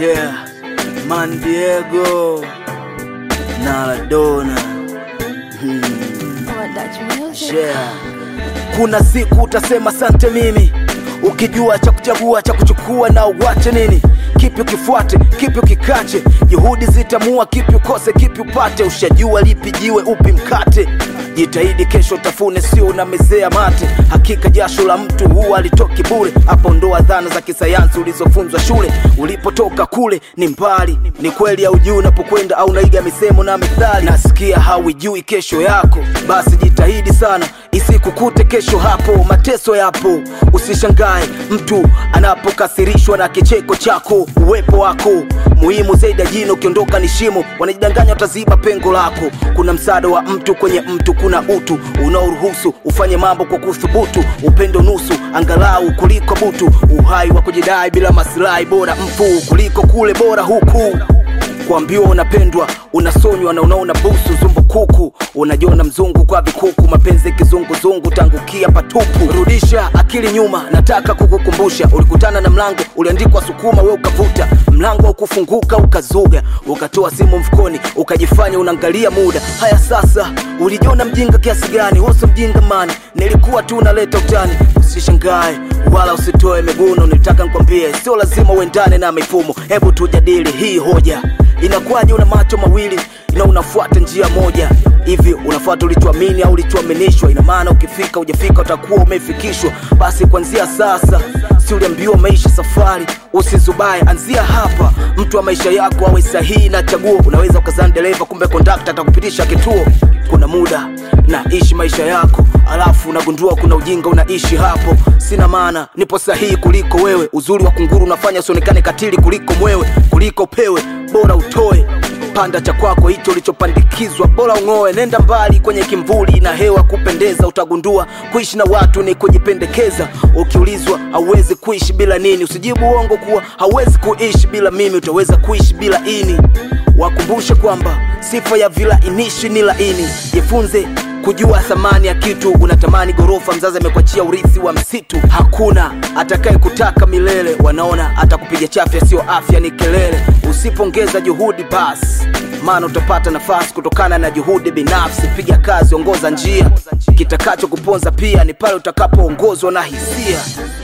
Yeah, Man Diego Maradona hmm. Yeah. Kuna siku utasema sante mimi, ukijua cha kuchagua cha kuchukua na uwache nini, kipi ukifuate, kipi ukikache, juhudi zitamua, kipi ukose, kipi upate, ushajua lipi jiwe, upi mkate. Jitahidi kesho tafune, sio unamezea mate. Hakika jasho la mtu huwa alitoki bure. Hapo ndoa dhana za kisayansi ulizofunzwa shule. Ulipotoka kule ni mbali, ni kweli au juu unapokwenda au naiga misemo na methali. Nasikia hauijui kesho yako, basi jitahidi sana isikukute kesho hapo. Mateso yapo, usishangae mtu anapokasirishwa na kicheko chako. Uwepo wako muhimu zaidi ya jino, ukiondoka ni shimo. Wanajidanganya wataziba pengo lako. Kuna msaada wa mtu kwenye mtu, kuna utu unaoruhusu ufanye mambo kwa kuthubutu. Upendo nusu angalau kuliko butu, uhai wa kujidai bila maslahi, bora mfu kuliko kule bora huku kuambiwa unapendwa unasonywa na unaona busu zumbukuku unajiona mzungu kwa vikuku mapenzi kizunguzungu tangukia patupu rudisha akili nyuma nataka kukukumbusha ulikutana na mlango uliandikwa sukuma we ukavuta mlango wa kufunguka ukazuga ukatoa simu mfukoni ukajifanya unaangalia muda haya sasa ulijiona mjinga kiasi gani wose mjinga mani nilikuwa tu unaleta utani usishangae wala usitoe miguno nitaka nikwambie sio lazima uendane na mifumo hebu tujadili hii hoja inakuwaje una macho mawili na unafuata njia moja hivi unafuata ulichoamini au ulichoaminishwa ina maana ukifika ujafika utakuwa umefikishwa basi kuanzia sasa si uliambiwa maisha safari usizubae anzia hapa mtu wa maisha yako awe sahihi na chaguo unaweza ukazani dereva kumbe kondakta atakupitisha kituo kuna muda naishi maisha yako alafu unagundua kuna ujinga unaishi hapo sina maana nipo sahihi kuliko wewe uzuri wa kunguru unafanya usionekane katili kuliko mwewe kuliko pewe bora utoe panda cha kwako hicho ulichopandikizwa bora ung'oe nenda mbali kwenye kimvuli na hewa kupendeza utagundua kuishi na watu ni kujipendekeza ukiulizwa hauwezi kuishi bila nini usijibu uongo kuwa hauwezi kuishi bila mimi utaweza kuishi bila ini wakumbushe kwamba sifa ya vilainishi ni laini jifunze kujua thamani ya kitu unatamani gorofa mzazi amekuachia urithi wa msitu hakuna atakaye kutaka milele wanaona atakupiga chafya sio afya ni kelele usipongeza juhudi basi maana utapata nafasi kutokana na juhudi binafsi piga kazi ongoza njia kitakacho kuponza pia ni pale utakapoongozwa na hisia